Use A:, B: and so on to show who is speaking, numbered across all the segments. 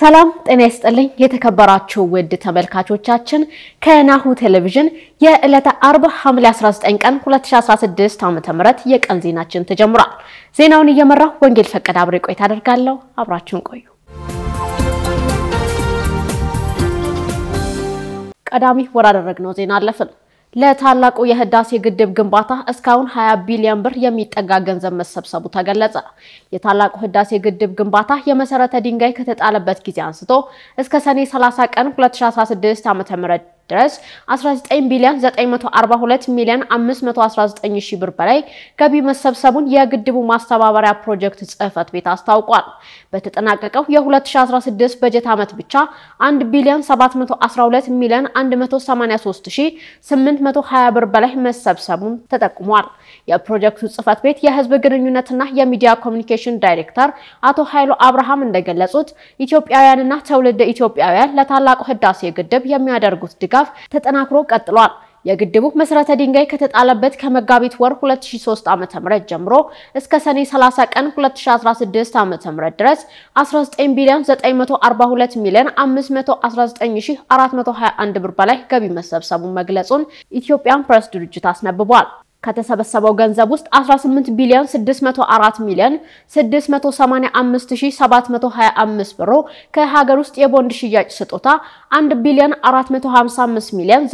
A: ሰላም ጤና ይስጥልኝ። የተከበራችሁ ውድ ተመልካቾቻችን ከናሁ ቴሌቪዥን የዕለተ አርብ ሐምሌ 19 ቀን 2016 ዓ.ም የቀን ዜናችን ተጀምሯል። ዜናውን እየመራሁ ወንጌል ፈቀደ አብሬ ቆይታ አደርጋለሁ። አብራችሁን ቆዩ። ቀዳሚ ወዳደረግነው ዜና አለፍን። ለታላቁ የህዳሴ ግድብ ግንባታ እስካሁን 20 ቢሊዮን ብር የሚጠጋ ገንዘብ መሰብሰቡ ተገለጸ። የታላቁ ህዳሴ ግድብ ግንባታ የመሰረተ ድንጋይ ከተጣለበት ጊዜ አንስቶ እስከ ሰኔ 30 ቀን 2016 ዓ.ም ድረስ 19 ቢሊዮን 942 ሚሊዮን 519 ሺህ ብር በላይ ገቢ መሰብሰቡን የግድቡ ማስተባበሪያ ፕሮጀክት ጽህፈት ቤት አስታውቋል። በተጠናቀቀው የ2016 በጀት ዓመት ብቻ 1 ቢሊዮን 712 ሚሊዮን 183 ሺህ 820 ብር በላይ መሰብሰቡን ተጠቁሟል። የፕሮጀክቱ ጽህፈት ቤት የህዝብ ግንኙነትና የሚዲያ ኮሚኒኬሽን ዳይሬክተር አቶ ኃይሉ አብርሃም እንደገለጹት ኢትዮጵያውያንና ትውልደ ኢትዮጵያውያን ለታላቁ ህዳሴ ግድብ የሚያደርጉት ድጋፍ ተጠናክሮ ቀጥሏል። የግድቡ መሰረተ ድንጋይ ከተጣለበት ከመጋቢት ወር 2003 ዓ.ም ጀምሮ እስከ ሰኔ 30 ቀን 2016 ዓ.ም ድረስ 19 ቢሊዮን 942 ሚሊዮን 519421 ብር በላይ ገቢ መሰብሰቡን መግለጹን ኢትዮጵያን ፕሬስ ድርጅት አስነብቧል። ከተሰበሰበው ገንዘብ ውስጥ 18 ቢሊዮን 604 ሚሊዮን 685725 ብሩ ከሀገር ውስጥ የቦንድ ሽያጭ ስጦታ 1 ቢሊዮን 455 ሚሊዮን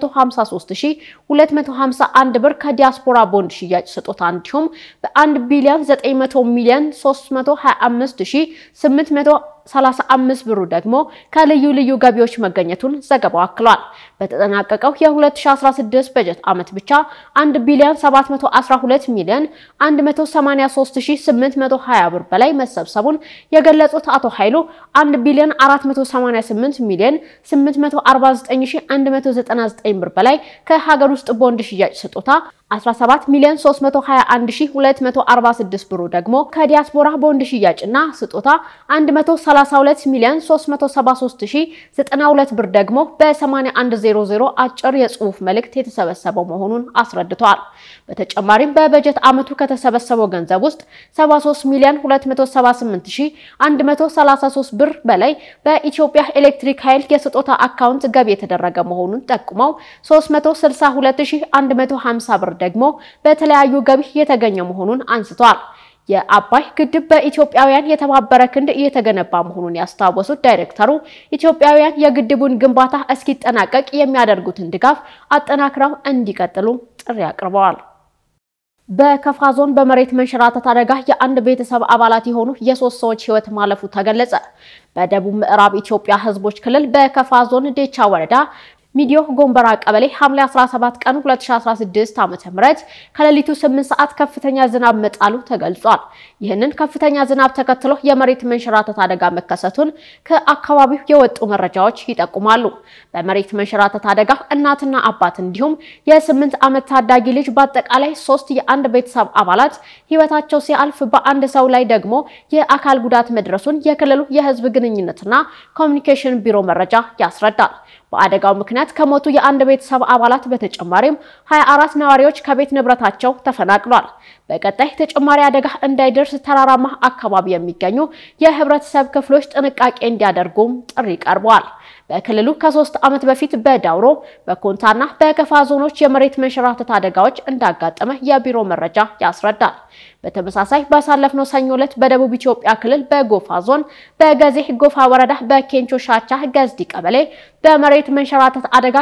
A: 950251 ብር ከዲያስፖራ ቦንድ ሽያጭ ስጦታ እንዲሁም በ1 ቢሊዮን 900 ሚሊዮን 325800 35 ብሩ ደግሞ ከልዩ ልዩ ገቢዎች መገኘቱን ዘገባው አክሏል። በተጠናቀቀው የ2016 በጀት ዓመት ብቻ 1 ቢሊዮን 712 ሚሊዮን 183820 ብር በላይ መሰብሰቡን የገለጹት አቶ ኃይሉ 1 ቢሊዮን 488 ሚሊዮን 849199 ብር በላይ ከሀገር ውስጥ ቦንድ ሽያጭ ስጦታ 17 ሚሊዮን 321246 ብሩ ደግሞ ከዲያስፖራ ቦንድ ሽያጭና ስጦታ 132 ሚሊዮን 373092 ብር ደግሞ በ8100 አጭር የጽሑፍ መልእክት የተሰበሰበው መሆኑን አስረድተዋል። በተጨማሪም በበጀት ዓመቱ ከተሰበሰበው ገንዘብ ውስጥ 73 ሚሊዮን 278133 ብር በላይ በኢትዮጵያ ኤሌክትሪክ ኃይል የስጦታ አካውንት ገቢ የተደረገ መሆኑን ጠቁመው 362150 ብር ደግሞ በተለያዩ ገቢ የተገኘ መሆኑን አንስተዋል። የአባይ ግድብ በኢትዮጵያውያን የተባበረ ክንድ እየተገነባ መሆኑን ያስታወሱት ዳይሬክተሩ ኢትዮጵያውያን የግድቡን ግንባታ እስኪጠናቀቅ የሚያደርጉትን ድጋፍ አጠናክረው እንዲቀጥሉ ጥሪ አቅርበዋል። በከፋ ዞን በመሬት መንሸራተት አደጋ የአንድ ቤተሰብ አባላት የሆኑ የሶስት ሰዎች ሕይወት ማለፉ ተገለጸ። በደቡብ ምዕራብ ኢትዮጵያ ሕዝቦች ክልል በከፋ ዞን ዴቻ ወረዳ ሚዲዮ ጎንበራ ቀበሌ ሐምሌ 17 ቀን 2016 ዓ.ም ከሌሊቱ 8 ሰዓት ከፍተኛ ዝናብ መጣሉ ተገልጿል። ይህንን ከፍተኛ ዝናብ ተከትሎ የመሬት መንሸራተት አደጋ መከሰቱን ከአካባቢው የወጡ መረጃዎች ይጠቁማሉ። በመሬት መንሸራተት አደጋ እናትና አባት እንዲሁም የስምንት ዓመት ታዳጊ ልጅ በአጠቃላይ ሶስት የአንድ ቤተሰብ አባላት ህይወታቸው ሲያልፍ በአንድ ሰው ላይ ደግሞ የአካል ጉዳት መድረሱን የክልሉ የህዝብ ግንኙነትና ኮሚኒኬሽን ቢሮ መረጃ ያስረዳል። በአደጋው ምክንያት ከሞቱ የአንድ ቤተሰብ አባላት በተጨማሪም 24 ነዋሪዎች ከቤት ንብረታቸው ተፈናቅሏል። በቀጣይ ተጨማሪ አደጋ እንዳይደርስ ተራራማ አካባቢ የሚገኙ የህብረተሰብ ክፍሎች ጥንቃቄ እንዲያደርጉም ጥሪ ቀርበዋል። በክልሉ ከሶስት ዓመት በፊት በዳውሮ በኮንታና በከፋ ዞኖች የመሬት መንሸራተት አደጋዎች እንዳጋጠመ የቢሮ መረጃ ያስረዳል። በተመሳሳይ ባሳለፍነው ሰኞ ዕለት በደቡብ ኢትዮጵያ ክልል በጎፋ ዞን በገዜ ጎፋ ወረዳ በኬንቾ ሻቻ ገዝዲ ቀበሌ በመሬት መንሸራተት አደጋ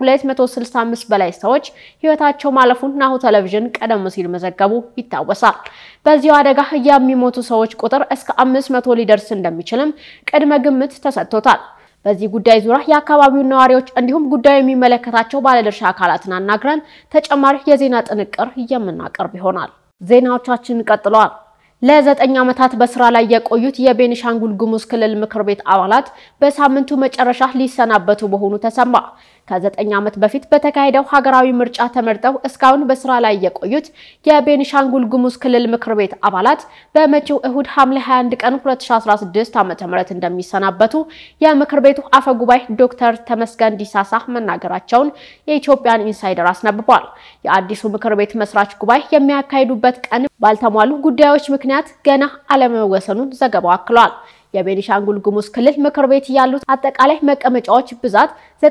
A: ከ265 በላይ ሰዎች ህይወታቸው ማለፉን ናሁ ቴሌቪዥን ቀደም ሲል መዘገቡ ይታወሳል። በዚሁ አደጋ የሚሞቱ ሰዎች ቁጥር እስከ 500 ሊደርስ እንደሚችልም ቅድመ ግምት ተሰጥቶታል። በዚህ ጉዳይ ዙሪያ የአካባቢውን ነዋሪዎች እንዲሁም ጉዳዩ የሚመለከታቸው ባለድርሻ አካላትን አናግረን ተጨማሪ የዜና ጥንቅር የምናቀርብ ይሆናል። ዜናዎቻችን ቀጥለዋል። ለዘጠኝ ዓመታት በስራ ላይ የቆዩት የቤኒሻንጉል ጉሙዝ ክልል ምክር ቤት አባላት በሳምንቱ መጨረሻ ሊሰናበቱ መሆኑ ተሰማ። ከዘጠኝ ዓመት በፊት በተካሄደው ሀገራዊ ምርጫ ተመርጠው እስካሁን በስራ ላይ የቆዩት የቤኒሻንጉል ጉሙዝ ክልል ምክር ቤት አባላት በመጪው እሁድ ሐምሌ 21 ቀን 2016 ዓ.ም እንደሚሰናበቱ የምክር ቤቱ አፈ ጉባኤ ዶክተር ተመስገን ዲሳሳ መናገራቸውን የኢትዮጵያን ኢንሳይደር አስነብቧል። የአዲሱ ምክር ቤት መስራች ጉባኤ የሚያካሂዱበት ቀን ባልተሟሉ ጉዳዮች ምክንያት ገና አለመወሰኑን ዘገባው አክሏል። የቤኒሻንጉል ጉሙዝ ክልል ምክር ቤት ያሉት አጠቃላይ መቀመጫዎች ብዛት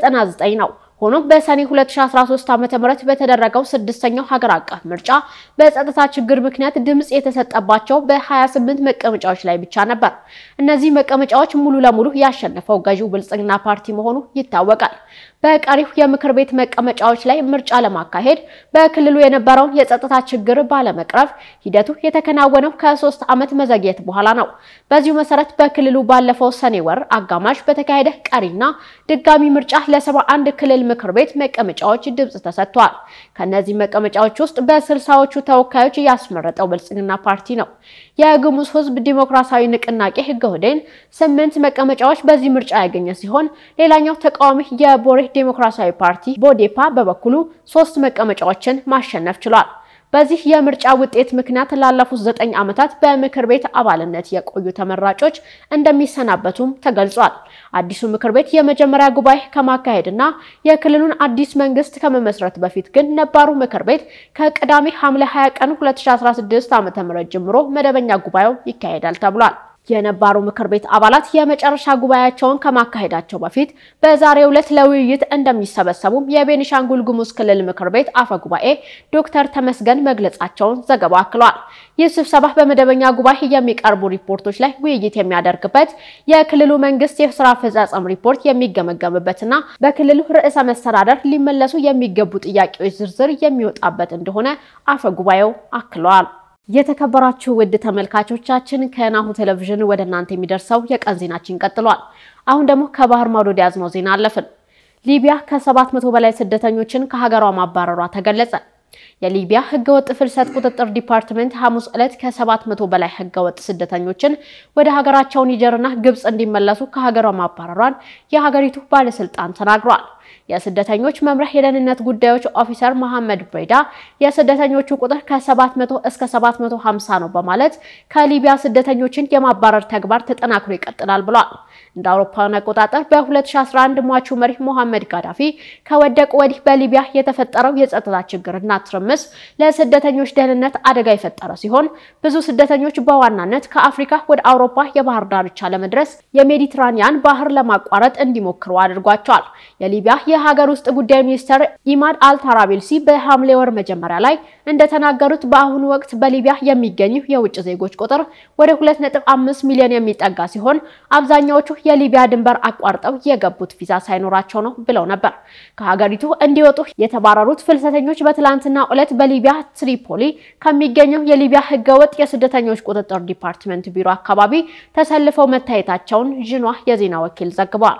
A: 99 ነው። ሆኖም በሰኔ 2013 ዓ.ም በተደረገው ስድስተኛው ሀገር አቀፍ ምርጫ በጸጥታ ችግር ምክንያት ድምጽ የተሰጠባቸው በ28 መቀመጫዎች ላይ ብቻ ነበር። እነዚህ መቀመጫዎች ሙሉ ለሙሉ ያሸነፈው ገዢው ብልጽግና ፓርቲ መሆኑ ይታወቃል። በቀሪው የምክር ቤት መቀመጫዎች ላይ ምርጫ ለማካሄድ በክልሉ የነበረውን የጸጥታ ችግር ባለመቅረፍ ሂደቱ የተከናወነው ከሶስት ዓመት መዘግየት በኋላ ነው። በዚሁ መሰረት በክልሉ ባለፈው ሰኔ ወር አጋማሽ በተካሄደ ቀሪና ድጋሚ ምርጫ ለሰባ አንድ ክልል ምክር ቤት መቀመጫዎች ድምጽ ተሰጥቷል። ከነዚህ መቀመጫዎች ውስጥ በስልሳዎቹ ተወካዮች ያስመረጠው ብልጽግና ፓርቲ ነው። የጉሙዝ ሕዝብ ዲሞክራሲያዊ ንቅናቄ ህገወዴን ስምንት መቀመጫዎች በዚህ ምርጫ ያገኘ ሲሆን ሌላኛው ተቃዋሚ የቦሬ ዲሞክራሲያዊ ፓርቲ ቦዴፓ በበኩሉ ሶስት መቀመጫዎችን ማሸነፍ ችሏል። በዚህ የምርጫ ውጤት ምክንያት ላለፉት ዘጠኝ ዓመታት በምክር ቤት አባልነት የቆዩ ተመራጮች እንደሚሰናበቱም ተገልጿል። አዲሱ ምክር ቤት የመጀመሪያ ጉባኤ ከማካሄድና የክልሉን አዲስ መንግስት ከመመስረት በፊት ግን ነባሩ ምክር ቤት ከቅዳሜ ሐምሌ 20 ቀን 2016 ዓ.ም ጀምሮ መደበኛ ጉባኤው ይካሄዳል ተብሏል። የነባሩ ምክር ቤት አባላት የመጨረሻ ጉባኤያቸውን ከማካሄዳቸው በፊት በዛሬው ዕለት ለውይይት እንደሚሰበሰቡም የቤኒሻንጉል ጉሙዝ ክልል ምክር ቤት አፈ ጉባኤ ዶክተር ተመስገን መግለጻቸውን ዘገባው አክሏል። ይህ ስብሰባ በመደበኛ ጉባኤ የሚቀርቡ ሪፖርቶች ላይ ውይይት የሚያደርግበት፣ የክልሉ መንግስት የስራ አፈጻጸም ሪፖርት የሚገመገምበትና በክልሉ ርዕሰ መስተዳደር ሊመለሱ የሚገቡ ጥያቄዎች ዝርዝር የሚወጣበት እንደሆነ አፈ ጉባኤው አክለዋል። የተከበራችሁ ውድ ተመልካቾቻችን ከናሁ ቴሌቪዥን ወደ እናንተ የሚደርሰው የቀን ዜናችን ቀጥሏል። አሁን ደግሞ ከባህር ማዶ ያዝነው ዜና አለፍን። ሊቢያ ከሰባት መቶ በላይ ስደተኞችን ከሀገሯ ማባረሯ ተገለጸ። የሊቢያ ህገወጥ ፍልሰት ቁጥጥር ዲፓርትመንት ሐሙስ ዕለት ከሰባት መቶ በላይ ህገወጥ ስደተኞችን ወደ ሀገራቸው ኒጀርና ግብጽ እንዲመለሱ ከሀገሯ ማባረሯን የሀገሪቱ ባለስልጣን ተናግሯል። የስደተኞች መምሪያ የደህንነት ጉዳዮች ኦፊሰር መሐመድ ብሬዳ የስደተኞቹ ቁጥር ከ700 እስከ 750 ነው በማለት ከሊቢያ ስደተኞችን የማባረር ተግባር ተጠናክሮ ይቀጥላል ብሏል። እንደ አውሮፓውያን አቆጣጠር በ2011 ሟቹ መሪ ሞሐመድ ጋዳፊ ከወደቁ ወዲህ በሊቢያ የተፈጠረው የጸጥታ ችግርና ትርምስ ለስደተኞች ደህንነት አደጋ የፈጠረ ሲሆን ብዙ ስደተኞች በዋናነት ከአፍሪካ ወደ አውሮፓ የባህር ዳርቻ ለመድረስ የሜዲትራኒያን ባህር ለማቋረጥ እንዲሞክሩ አድርጓቸዋል። የሊቢያ የሀገር ውስጥ ጉዳይ ሚኒስትር ኢማድ አልታራቤልሲ በሐምሌ ወር መጀመሪያ ላይ እንደተናገሩት በአሁኑ ወቅት በሊቢያ የሚገኙ የውጭ ዜጎች ቁጥር ወደ 2.5 ሚሊዮን የሚጠጋ ሲሆን አብዛኛዎቹ የሊቢያ ድንበር አቋርጠው የገቡት ቪዛ ሳይኖራቸው ነው ብለው ነበር። ከሀገሪቱ እንዲወጡ የተባረሩት ፍልሰተኞች በትላንትናው ዕለት በሊቢያ ትሪፖሊ ከሚገኘው የሊቢያ ህገወጥ የስደተኞች ቁጥጥር ዲፓርትመንት ቢሮ አካባቢ ተሰልፈው መታየታቸውን ዥኗ የዜና ወኪል ዘግቧል።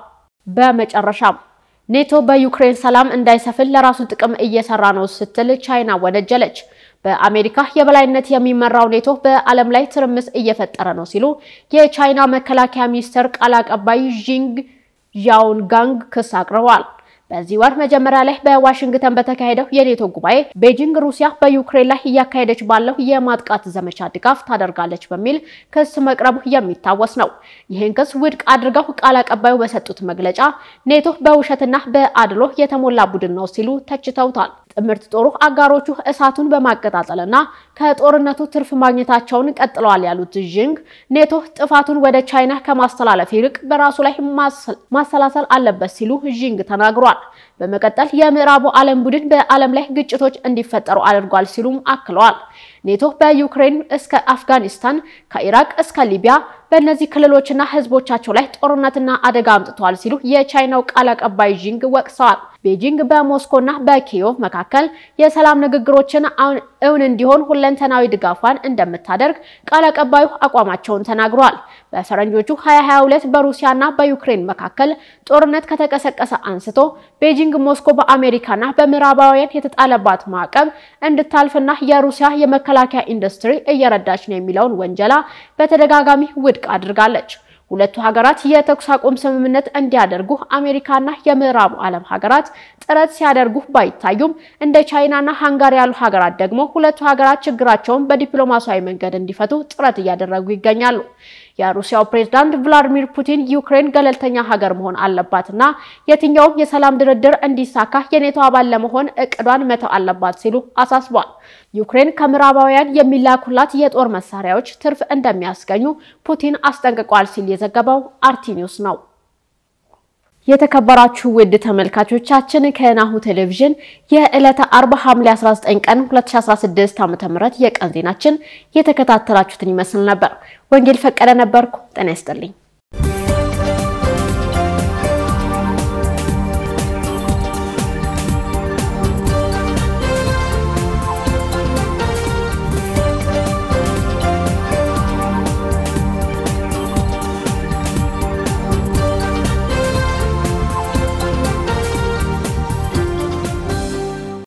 A: በመጨረሻም ኔቶ በዩክሬን ሰላም እንዳይሰፍን ለራሱ ጥቅም እየሰራ ነው ስትል ቻይና ወነጀለች። በአሜሪካ የበላይነት የሚመራው ኔቶ በዓለም ላይ ትርምስ እየፈጠረ ነው ሲሉ የቻይና መከላከያ ሚኒስቴር ቃል አቀባይ ዢንግ ዣኦንጋንግ ክስ አቅርበዋል። በዚህ ወር መጀመሪያ ላይ በዋሽንግተን በተካሄደው የኔቶ ጉባኤ ቤጂንግ ሩሲያ በዩክሬን ላይ እያካሄደች ባለው የማጥቃት ዘመቻ ድጋፍ ታደርጋለች በሚል ክስ መቅረቡ የሚታወስ ነው። ይህን ክስ ውድቅ አድርገው ቃል አቀባዩ በሰጡት መግለጫ ኔቶ በውሸትና በአድሎ የተሞላ ቡድን ነው ሲሉ ተችተውታል። ጥምርት ጦሩ አጋሮቹ እሳቱን በማቀጣጠልና ከጦርነቱ ትርፍ ማግኘታቸውን ቀጥለዋል ያሉት ዥንግ ኔቶ ጥፋቱን ወደ ቻይና ከማስተላለፍ ይልቅ በራሱ ላይ ማሰላሰል አለበት ሲሉ ዥንግ ተናግሯል። በመቀጠል የምዕራቡ ዓለም ቡድን በዓለም ላይ ግጭቶች እንዲፈጠሩ አድርጓል ሲሉም አክለዋል። ኔቶ በዩክሬን እስከ አፍጋኒስታን ከኢራቅ እስከ ሊቢያ በእነዚህ ክልሎችና ሕዝቦቻቸው ላይ ጦርነትና አደጋ አምጥተዋል ሲሉ የቻይናው ቃል አቀባይ ዢንግ ወቅሰዋል። ቤጂንግ በሞስኮና በኪዮቭ መካከል የሰላም ንግግሮችን እውን እንዲሆን ሁለንተናዊ ድጋፏን እንደምታደርግ ቃል አቀባዩ አቋማቸውን ተናግረዋል። በፈረንጆቹ 2022 በሩሲያና በዩክሬን መካከል ጦርነት ከተቀሰቀሰ አንስቶ ቤጂንግ ሞስኮ በአሜሪካና በምዕራባውያን የተጣለባት ማዕቀብ እንድታልፍና የሩሲያ የመከላከያ ኢንዱስትሪ እየረዳች ነው የሚለውን ወንጀላ በተደጋጋሚ ውድቅ አድርጋለች። ሁለቱ ሀገራት የተኩስ አቁም ስምምነት እንዲያደርጉ አሜሪካና የምዕራቡ ዓለም ሀገራት ጥረት ሲያደርጉ ባይታዩም እንደ ቻይናና ሃንጋሪ ያሉ ሀገራት ደግሞ ሁለቱ ሀገራት ችግራቸውን በዲፕሎማሲያዊ መንገድ እንዲፈቱ ጥረት እያደረጉ ይገኛሉ። የሩሲያው ፕሬዝዳንት ቭላዲሚር ፑቲን ዩክሬን ገለልተኛ ሀገር መሆን አለባትና የትኛውም የሰላም ድርድር እንዲሳካ የኔቶ አባል ለመሆን እቅዷን መተው አለባት ሲሉ አሳስቧል። ዩክሬን ከምዕራባውያን የሚላኩላት የጦር መሳሪያዎች ትርፍ እንደሚያስገኙ ፑቲን አስጠንቅቋል ሲል የዘገበው አርቲ ኒውስ ነው። የተከበራችሁ ውድ ተመልካቾቻችን ከናሁ ቴሌቪዥን የዕለተ አርብ ሐምሌ 19 ቀን 2016 ዓ.ም የቀን ዜናችን የተከታተላችሁትን ይመስል ነበር። ወንጌል ፈቀደ ነበርኩ። ጤና ይስጥልኝ።